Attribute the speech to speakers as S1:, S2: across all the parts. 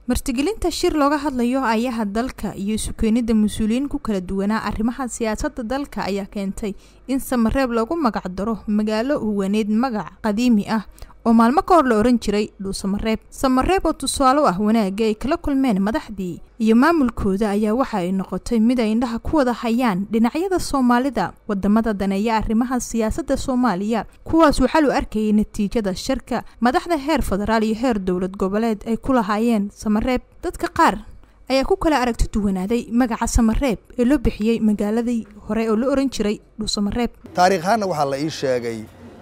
S1: martigelinta shir looga hadlayo ayaha dalka iyo isu keenida mas-uuliyiin ku kala duwanaa arrimaha siyaasadda dalka ayaa keentay in samareeb lagu magac daro magaalo huwaneed magac qadiimi ah oo maalmo ka hor la ohan jiray dhuusamareeb samareeb oo tusaale u ah wanaagga ay kala kulmeen madaxdii iyo maamulkooda ayaa waxa ay noqotay mid ay indhaha ku wada hayaan dhinacyada soomaalida wadamada daneeya arrimaha siyaasadda soomaaliya kuwaas waxaa lu arkayay natiijada shirka madaxda heer federaal iyo heer dowlad goboleed ay ku lahaayeen samareeb dadka qaar ayaa ku kala aragti duwanaaday magaca samareeb ee loo bixiyey magaaladii hore oo la ohan jiray dhuusamareeb
S2: taariikhaanna waxaa la ii sheegay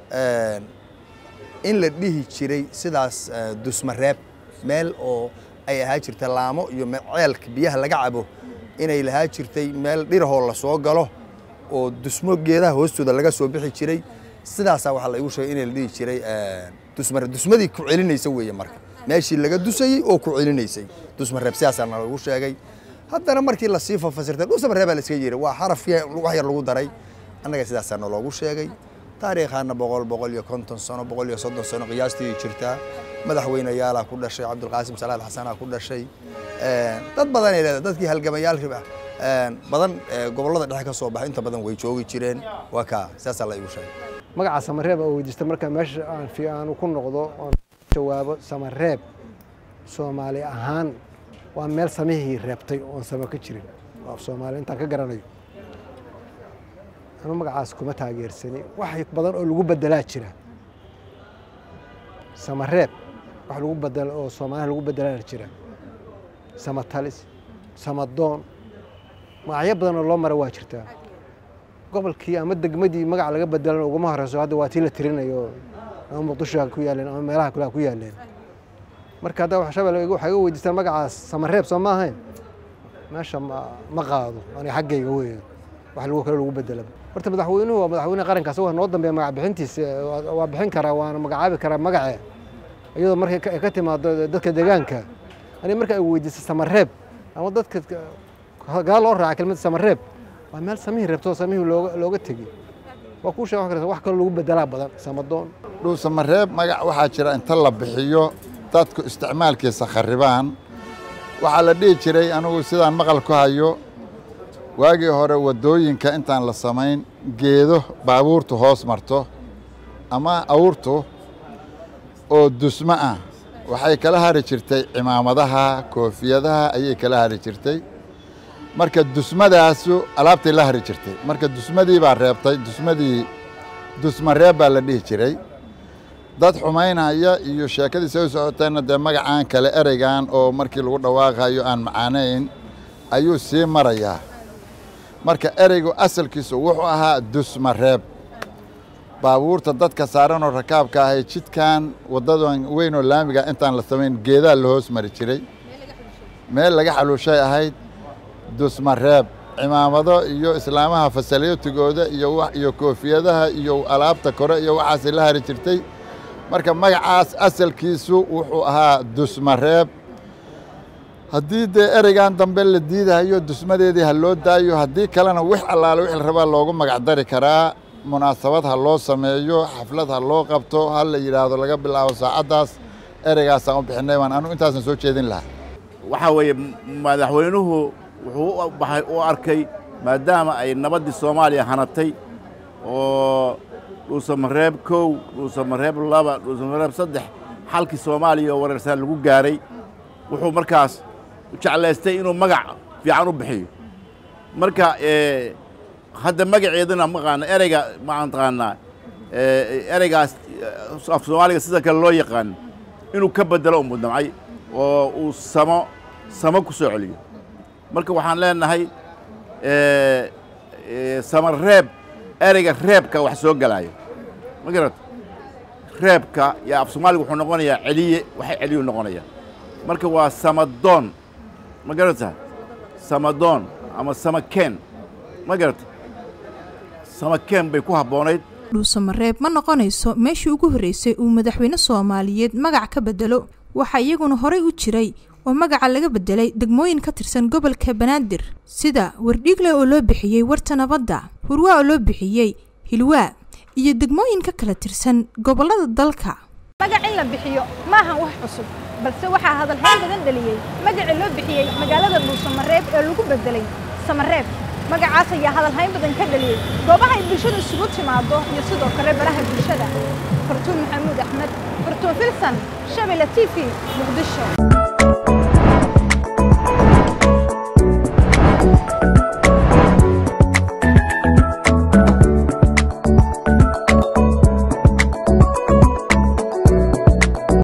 S2: in la dhihi jiray sidaas dusmareeb meel oo ay ahaa jirta laamo iyo ceelka biyaha laga cabo inay lahaa jirtay meel dhirahoo la soo galo oo dusmo geedaha hoostooda laga soo bixi jiray sidaasaa waxaa la igu sheegay in la dhihi jiray dusmareeb dusmadii ku celinaysa weeye marka meeshii laga dusayey oo ku celinaysay dusmareeb sidaasaa na lagu sheegay haddana markii lasii fafasirtay dhusmareebaa la iska yiri waa xarafkii wax yar lagu daray annaga sidaasaa na loogu sheegay taariikhaana boqol boqol iyo konton sano boqol iyo soddon sano qiyaastii jirtaa madaxweyneyaalaa ku dhashay cabdulqaasim salaad xasanaa ku dhashay dad badan ay leedahay dadkii halgamayaal badan gobollada dhexe ka soo baxay inta badan way joogi jireen waa kaa sidaasaa la igu sheegay
S3: magaca samareeb oo weydiista marka meesha aan fi aanu ku noqdo oon jawaabo samareeb soomaali ahaan waa meel samihii reebtay oon sama ka jirin af soomaali intaan ka garanayo anu magacaas kuma taageersani wax badan oo lagu bedelaa jira samareeb wax lagu bedelo oo soomaaliha lagu bedelaa jira samatalis samadoon magacyo badan oo loo mara waa jirtaa gobolkii ama degmadii magac laga bedelan uguma horeyso hadda waa tii la tirinayo ama muqdisho ku yaaleen ama meelaha kale ku yaaleen marka hadda waxshabelle waxay iga weydiistaan magacaas samareeb soo ma ahayn meesha ma qaado aniga xaggayga weyn wax lagu kale lagu bedela horta madaxweynuhu waa madaxweyne qarankaas waa noo dambeeya magac bixintiisa waa bixin karaa waana magacaabi karaa magace iyadoo markay ay ka timaado dadka deegaanka ani marka ay weydiisa samareeb ama dadka gaa loo raaca kelmada samareeb waa meel samihii reebtoo samihii looga looga tegi waa kuu sheeg wax kaloo lagu bedelaa badan samadoon
S4: dhuusamareeb magac waxaa jira inta la bixiyo dadku isticmaalkiisa kharibaan waxaa la dhihi jiray anigu sidaan maqal ku hayo waagii hore waddooyinka intaan la samayn geedo baabuurtu hoos marto ama awrtu oo dusmo ah waxay kala hari jirtay cimaamadaha koofiyadaha ayay kala hari jirtay marka dusmadaasu alaabtay la hari jirtay marka dusmadii baa reebtay dusmadii dusmareeb baa la dhihi jiray dad xumaynaya iyo sheekadii soo socotayna dee magacaan kale ereygan oo markii lagu dhawaaqayo aan macaanayn ayuu sii marayaa marka ereygu asalkiisu wuxuu ahaa dusmareeb baabuurta dadka saaranoo rakaabka ahay jidkan waddadan weynoo laamiga intaan la samayn geedaa la hoos mari jiray meel laga xaluushay ahayd dusmareeb cimaamado iyo islaamaha fasalyotigooda iyo iyo koofiyadaha iyo alaabta kore iyo waxaasay la hari jirtay marka magacaas asalkiisu wuxuu ahaa dusmareeb haddii dee ereygan dambe la diidahayo dusmadeedii ha loo daayo haddii kalena wix allaale wixii la rabaa loogu magac dari karaa munaasabad ha loo sameeyo xaflad ha loo qabto ha la yidhaahdo laga bilaabo saacaddaas ereygaasaan u bixinay waan anugu intaasan soo jeedin lahaa
S5: waxaa weeye madaxweynuhu wuxuu baxay u arkay maadaama ay nabaddii soomaaliya hanatay oo dhuusamareeb kow dhuusamareeb laba dhuusamareeb saddex xalkii soomaaliya oo wareersaan lagu gaaray wuxuu markaas jeclaystay inuu magac fiican u bixiyo marka hadda magaceedana maqaana ereyga maxaan taqaanaa ereygaas af soomaaliga sida kale loo yaqaan inuu ka bedelo u mudnamcay oo uu samo samo ku soo celiyo marka waxaan leenahay samareeb ereyga reebka wax soo gelaayo ma garata reebka yo af soomaaliga wuxuu noqonayaa celiye waxay celiyu noqonaya marka waa samadoon ma garata samadoon ama samakeen ma garata samakeen bay ku habboonayd
S1: dhuusamareeb ma noqonayso meeshii ugu horreysay uu madaxweyne soomaaliyeed magac ka bedelo waxaa iyaguna horey u jiray oo magaca laga bedelay degmooyin ka tirsan gobolka banaadir sida wardhiigle oo loo bixiyey warta nabadda hurwaa oo loo bixiyey hilwaa iyo degmooyin ka kala tirsan gobollada dalka
S6: magac in la bixiyo maahan wax cusub
S1: balse waxaa hadalhayn badan dhaliyey magacii loo bixiyey magaalada dhuusamareeb ee lagu beddelay samareeb magacaas ayaa hadalhayn badan ka dhaliyey goobaha ay bulshadu isugu timaado iyo sidoo kale baraha bulshada fartuun maxamuud axmed fartuun filsan shabila t v muqdisho